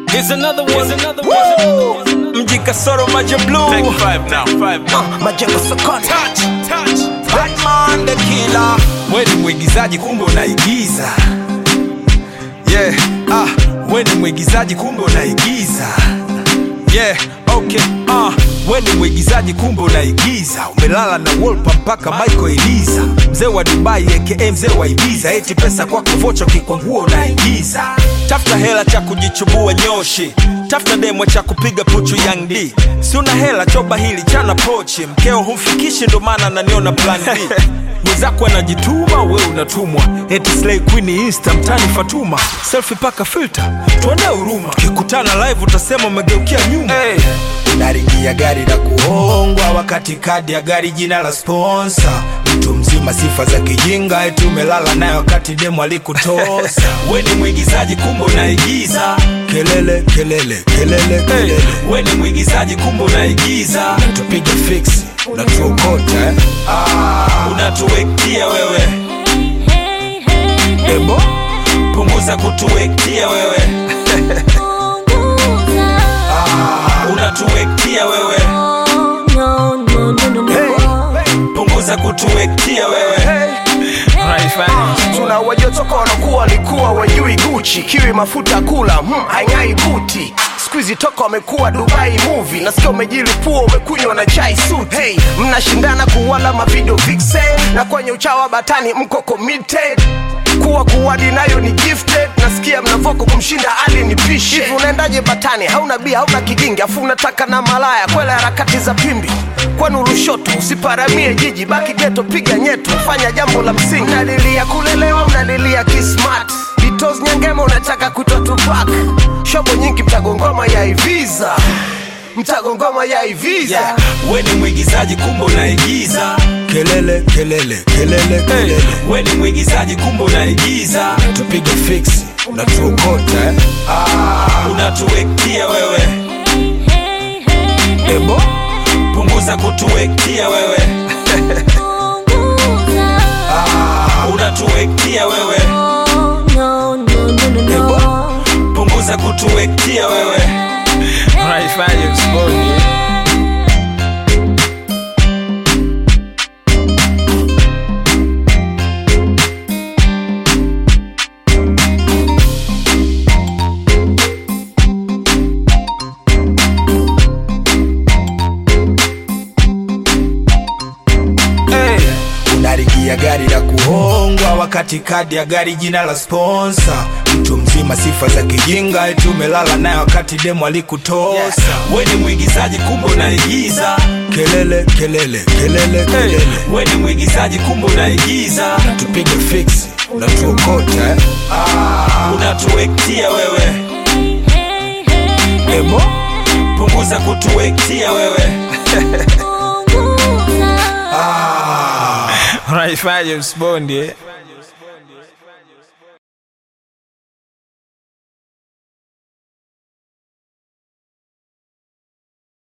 Here's another one. Here's another one. Mji Kasoro Maja Blue. Take five now, five now. majengo sokoni Touch, touch. Batman the killer We ni mwigizaji kumbe unaigiza. Yeah, ah, we ni mwigizaji kumbe unaigiza. Yeah, okay, ah, we ni mwigizaji kumbe unaigiza. Umelala na Wolper mpaka Michael Eliza. Mzee wa Dubai aka mzee wa Ibiza. Eti pesa kwako vocha kikwangua unaigiza. Tafuta hela cha kujichubua nyoshi. Tafuta demo cha kupiga puchu Young D. Si una hela choba hili chana pochi. Mkeo humfikishi ndo maana ananiona plan B. mwenzako anajituma we unatumwa eti slay queen insta mtani fatuma selfie paka filter tuone huruma tukikutana live utasema umegeukia nyuma hey. unaringia gari la kuhongwa wakati kadi ya gari jina la sponsa mtu mzima sifa za kijinga eti umelala naye wakati demu alikutosa we ni mwigizaji kumbe unaigiza kelele kelele kelele hey. kelele we ni mwigizaji kumbe unaigiza tupige fix unatuokota eh? unatuwektia wewe ebo punguza kutuwektia wewe unatuwektia wewe punguza kutuwektia wewe tuna wajotoka wanakuwa walikuwa wajui guchi kiwi mafuta kula hmm, haing'ai buti skuizi toka wamekuwa dubai movie nasikia umejilipua umekunywa na chai suti hey, mnashindana kuwala mavideo vixen na kwenye uchawa batani mko committed kuwa kuwadi nayo ni gifted nasikia mnavoko kumshinda ali ni pishi hivi unaendaje batani hauna bia hauna kigingi afu unataka na malaya kwela harakati za pimbi kwenu lushoto usiparamie jiji baki geto piga nyeto fanya jambo la msingi mnalilia kulelewa mnalilia kismat bitos nyangema unataka kutotupak shobo nyingi mtagongoma ya iviza mtagongoma ya iviza yeah. we ni mwigizaji kumbe unaigiza kelele kelele kelele kelele hey. we ni mwigizaji kumbe unaigiza tupige fix unatuokota eh? unatuwektia wewe ebo punguza kutuwektia wewe unatuwektia wewe punguza kutuwektia wewe unaifanya usiponi hey. unarigia gari la kuhongwa wakati kadi ya gari jina la sponsa mtu mzima sifa za kijinga eti umelala naye wakati demu alikutosa we ni mwigizaji kumbe unaigiza kelele kelele kelele kelele we ni mwigizaji kumbe unaigiza tupige fix unatuokota eh? unatuwektia wewe ebo punguza kutuwektia wewe unaifanya usibonde